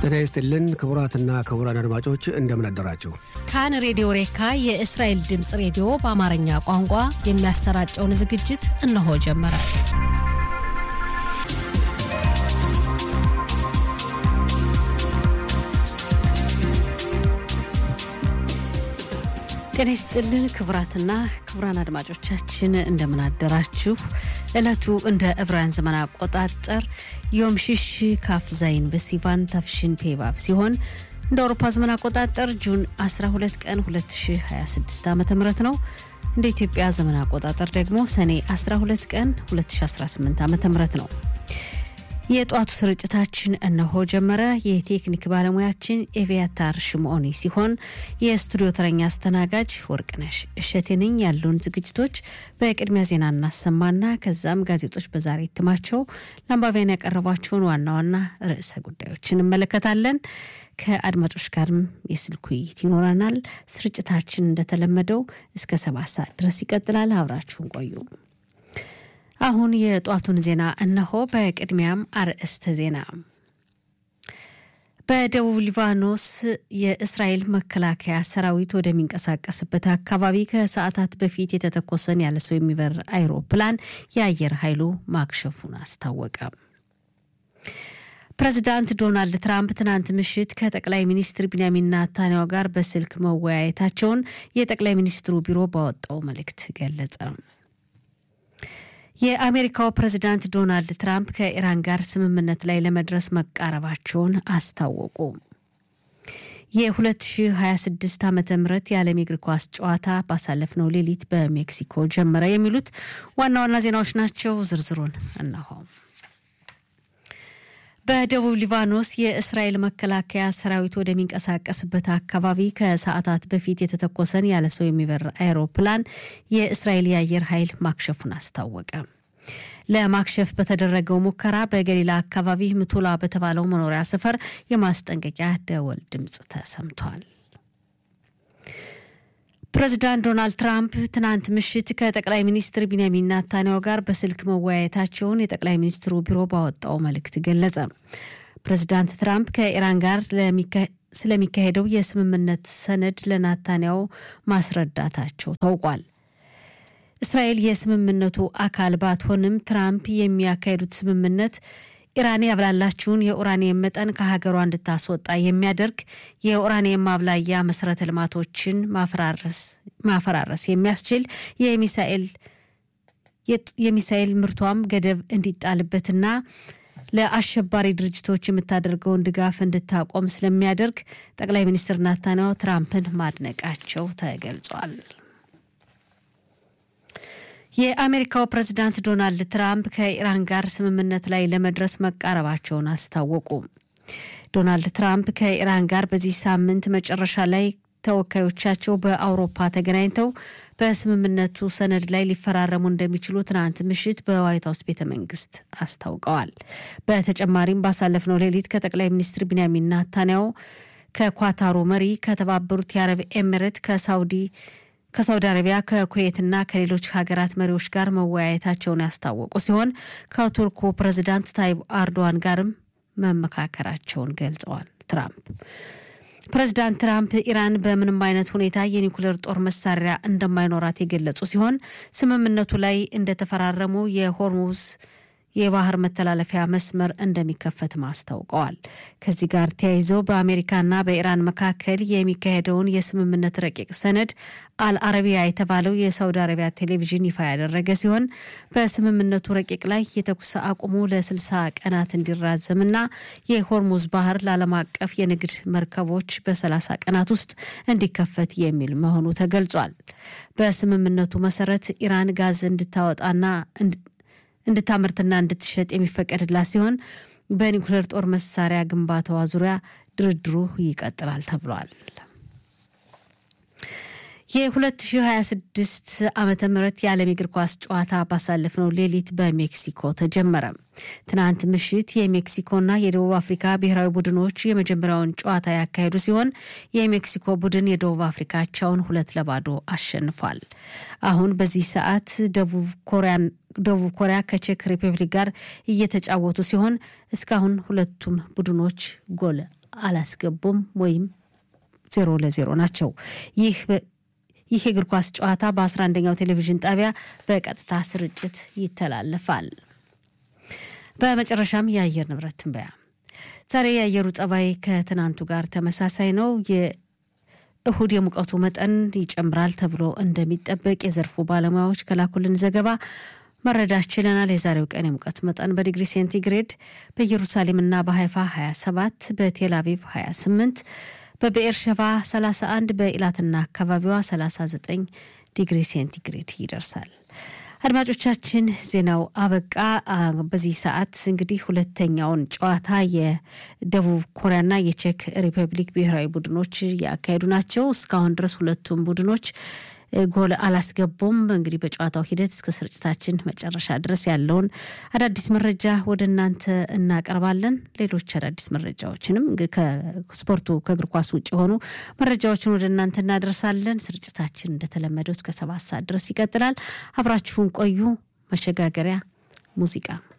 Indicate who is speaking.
Speaker 1: ጤና ይስጥልን ክቡራትና ክቡራን አድማጮች እንደምን አደራችሁ።
Speaker 2: ካን ሬዲዮ ሬካ የእስራኤል ድምፅ ሬዲዮ በአማርኛ ቋንቋ የሚያሰራጨውን ዝግጅት እነሆ ጀመረ። ጤና ይስጥልን ክቡራትና ክቡራን አድማጮቻችን እንደምን አደራችሁ። ዕለቱ እንደ ዕብራውያን ዘመን አቆጣጠር ዮም ሽሽ ካፍ ዛይን በሲቫን ታፍሽን ፔባብ ሲሆን እንደ አውሮፓ ዘመን አቆጣጠር ጁን 12 ቀን 2026 ዓ ም ነው። እንደ ኢትዮጵያ ዘመን አቆጣጠር ደግሞ ሰኔ 12 ቀን 2018 ዓ ም ነው። የጧቱ ስርጭታችን እነሆ ጀመረ። የቴክኒክ ባለሙያችን ኤቪያታር ሽምኦኒ ሲሆን የስቱዲዮ ተረኛ አስተናጋጅ ወርቅነሽ እሸቴ ነኝ። ያሉን ዝግጅቶች በቅድሚያ ዜና እናሰማና ከዛም ጋዜጦች በዛሬ እትማቸው ለአንባቢያን ያቀረቧቸውን ዋና ዋና ርዕሰ ጉዳዮች እንመለከታለን። ከአድማጮች ጋርም የስልክ ውይይት ይኖረናል። ስርጭታችን እንደተለመደው እስከ ሰባት ሰዓት ድረስ ይቀጥላል። አብራችሁን ቆዩ። አሁን የጧቱን ዜና እነሆ። በቅድሚያም አርዕስተ ዜና። በደቡብ ሊባኖስ የእስራኤል መከላከያ ሰራዊት ወደሚንቀሳቀስበት አካባቢ ከሰዓታት በፊት የተተኮሰን ያለ ሰው የሚበር አይሮፕላን የአየር ኃይሉ ማክሸፉን አስታወቀ። ፕሬዚዳንት ዶናልድ ትራምፕ ትናንት ምሽት ከጠቅላይ ሚኒስትር ቢንያሚን ናታንያሁ ጋር በስልክ መወያየታቸውን የጠቅላይ ሚኒስትሩ ቢሮ ባወጣው መልእክት ገለጸ። የአሜሪካው ፕሬዚዳንት ዶናልድ ትራምፕ ከኢራን ጋር ስምምነት ላይ ለመድረስ መቃረባቸውን አስታወቁ። የ2026 ዓ ም የዓለም የእግር ኳስ ጨዋታ ባሳለፍነው ሌሊት በሜክሲኮ ጀመረ። የሚሉት ዋና ዋና ዜናዎች ናቸው። ዝርዝሩን እነሆ። በደቡብ ሊባኖስ የእስራኤል መከላከያ ሰራዊት ወደሚንቀሳቀስበት አካባቢ ከሰዓታት በፊት የተተኮሰን ያለ ሰው የሚበር አይሮፕላን የእስራኤል የአየር ኃይል ማክሸፉን አስታወቀ። ለማክሸፍ በተደረገው ሙከራ በገሊላ አካባቢ ምቱላ በተባለው መኖሪያ ሰፈር የማስጠንቀቂያ ደወል ድምፅ ተሰምቷል። ፕሬዚዳንት ዶናልድ ትራምፕ ትናንት ምሽት ከጠቅላይ ሚኒስትር ቢንያሚን ናታንያሁ ጋር በስልክ መወያየታቸውን የጠቅላይ ሚኒስትሩ ቢሮ ባወጣው መልእክት ገለጸ። ፕሬዚዳንት ትራምፕ ከኢራን ጋር ስለሚካሄደው የስምምነት ሰነድ ለናታንያሁ ማስረዳታቸው ታውቋል። እስራኤል የስምምነቱ አካል ባትሆንም ትራምፕ የሚያካሄዱት ስምምነት ኢራን ያብላላችውን የኡራኒየም መጠን ከሀገሯ እንድታስወጣ የሚያደርግ የኡራኒየም ማብላያ መሰረተ ልማቶችን ማፈራረስ የሚያስችል የሚሳኤል ምርቷም ገደብ እንዲጣልበትና ለአሸባሪ ድርጅቶች የምታደርገውን ድጋፍ እንድታቆም ስለሚያደርግ ጠቅላይ ሚኒስትር ናታንያሁ ትራምፕን ማድነቃቸው ተገልጿል። የአሜሪካው ፕሬዚዳንት ዶናልድ ትራምፕ ከኢራን ጋር ስምምነት ላይ ለመድረስ መቃረባቸውን አስታወቁ። ዶናልድ ትራምፕ ከኢራን ጋር በዚህ ሳምንት መጨረሻ ላይ ተወካዮቻቸው በአውሮፓ ተገናኝተው በስምምነቱ ሰነድ ላይ ሊፈራረሙ እንደሚችሉ ትናንት ምሽት በዋይት ሀውስ ቤተ መንግስት አስታውቀዋል። በተጨማሪም ባሳለፍነው ሌሊት ከጠቅላይ ሚኒስትር ቢንያሚን ናታንያሁ ከኳታሩ መሪ ከተባበሩት የአረብ ኤሚሬት ከሳውዲ ከሳውዲ አረቢያ ከኩዌትና ከሌሎች ሀገራት መሪዎች ጋር መወያየታቸውን ያስታወቁ ሲሆን ከቱርኩ ፕሬዚዳንት ታይብ አርዶዋን ጋርም መመካከራቸውን ገልጸዋል። ትራምፕ ፕሬዚዳንት ትራምፕ ኢራን በምንም አይነት ሁኔታ የኒውክሌር ጦር መሳሪያ እንደማይኖራት የገለጹ ሲሆን ስምምነቱ ላይ እንደተፈራረሙ የሆርሙዝ የባህር መተላለፊያ መስመር እንደሚከፈትም አስታውቀዋል። ከዚህ ጋር ተያይዞ በአሜሪካና በኢራን መካከል የሚካሄደውን የስምምነት ረቂቅ ሰነድ አልአረቢያ የተባለው የሳውዲ አረቢያ ቴሌቪዥን ይፋ ያደረገ ሲሆን በስምምነቱ ረቂቅ ላይ የተኩስ አቁሙ ለ60 ቀናት እንዲራዘምና የሆርሙዝ ባህር ለዓለም አቀፍ የንግድ መርከቦች በ30 ቀናት ውስጥ እንዲከፈት የሚል መሆኑ ተገልጿል። በስምምነቱ መሰረት ኢራን ጋዝ እንድታወጣና እንድታመርትና እንድትሸጥ የሚፈቀድላት ሲሆን በኒውክሌር ጦር መሳሪያ ግንባታዋ ዙሪያ ድርድሩ ይቀጥላል ተብሏል። የ2026 ዓመተ ምህረት የዓለም የእግር ኳስ ጨዋታ ባሳለፍነው ሌሊት በሜክሲኮ ተጀመረ። ትናንት ምሽት የሜክሲኮና የደቡብ አፍሪካ ብሔራዊ ቡድኖች የመጀመሪያውን ጨዋታ ያካሄዱ ሲሆን የሜክሲኮ ቡድን የደቡብ አፍሪካቸውን ሁለት ለባዶ አሸንፏል። አሁን በዚህ ሰዓት ደቡብ ኮሪያን ደቡብ ኮሪያ ከቼክ ሪፐብሊክ ጋር እየተጫወቱ ሲሆን እስካሁን ሁለቱም ቡድኖች ጎል አላስገቡም ወይም ዜሮ ለዜሮ ናቸው። ይህ ይህ የእግር ኳስ ጨዋታ በ11ኛው ቴሌቪዥን ጣቢያ በቀጥታ ስርጭት ይተላለፋል። በመጨረሻም የአየር ንብረት ትንበያ። ዛሬ የአየሩ ጸባይ ከትናንቱ ጋር ተመሳሳይ ነው። የእሁድ የሙቀቱ መጠን ይጨምራል ተብሎ እንደሚጠበቅ የዘርፉ ባለሙያዎች ከላኩልን ዘገባ መረዳት ችለናል። የዛሬው ቀን የሙቀት መጠን በዲግሪ ሴንቲግሬድ በኢየሩሳሌምና በሀይፋ 27፣ በቴል አቪቭ 28፣ በብኤርሸባ 31፣ በኢላትና አካባቢዋ 39 ዲግሪ ሴንቲግሬድ ይደርሳል። አድማጮቻችን ዜናው አበቃ። በዚህ ሰዓት እንግዲህ ሁለተኛውን ጨዋታ የደቡብ ኮሪያና የቼክ ሪፐብሊክ ብሔራዊ ቡድኖች ያካሄዱ ናቸው። እስካሁን ድረስ ሁለቱም ቡድኖች ጎል አላስገቡም። እንግዲህ በጨዋታው ሂደት እስከ ስርጭታችን መጨረሻ ድረስ ያለውን አዳዲስ መረጃ ወደ እናንተ እናቀርባለን። ሌሎች አዳዲስ መረጃዎችንም ከስፖርቱ ከእግር ኳስ ውጭ የሆኑ መረጃዎችን ወደ እናንተ እናደርሳለን። ስርጭታችን እንደተለመደው እስከ ሰባት ሰዓት ድረስ ይቀጥላል። አብራችሁን ቆዩ። መሸጋገሪያ ሙዚቃ